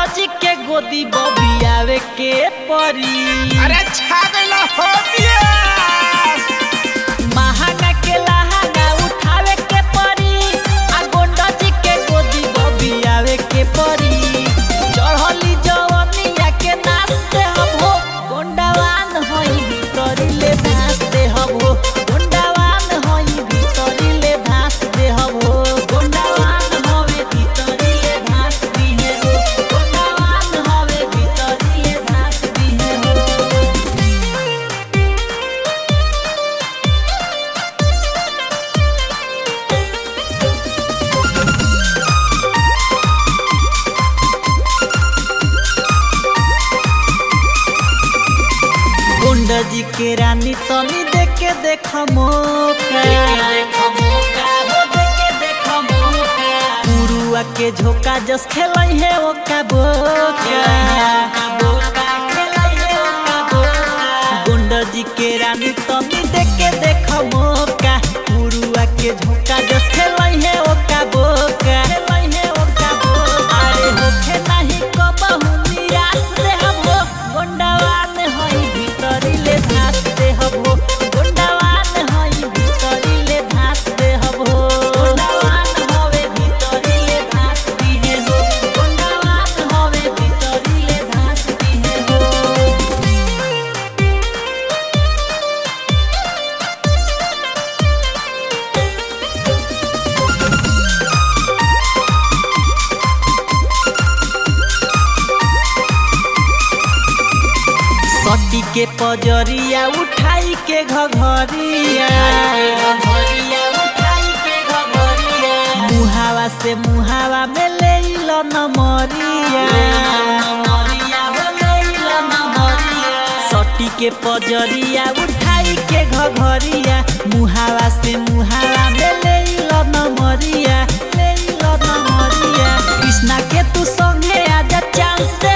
जी के गोदी बबियावे के परी अरे छा गइला हो बियास महाना के लहाना उठावे के परी आ गोंडा जी के गोदी बबियावे के परी चढ़ली जवनिया के नाचते हम हो गोंडावान होई भीतरी ले भासते हम हो गोंडावान होई भीतरी ले भासते हम हो गोंडावान होवे भीतरी ले भासती है हो गोंडावान होवे भीतरी ले भासती है हो गुंडा जी के रानी तनी देख के देख मौका पुरुआ के झोंका जस खेलाई है ओका बोका गुंडा जी के रानी तनी देख के देख मौका पुरुआ के झोंका जस खेलाई है ओका बोका खेलाई है ओका बोका अरे होखे नाही कबहू निराश रे हम हो गोंडावान हई भीतरी ले धास दे हम हो गोंडावान हई भीतरी ले धास दे हम हो गोंडावान होवे भीतरी ले धास दी है हो गोंडावान होवे भीतरी ले धास दी है हो सटी के पजरिया उठाई के घघरिया मुहावा से मुहावा में ले लो नमरिया सटी के पजरिया उठाई के घघरिया मुहावा से मुहावा में ले लो नमरिया ले लो नमरिया कृष्णा के तू संगे आजा चांस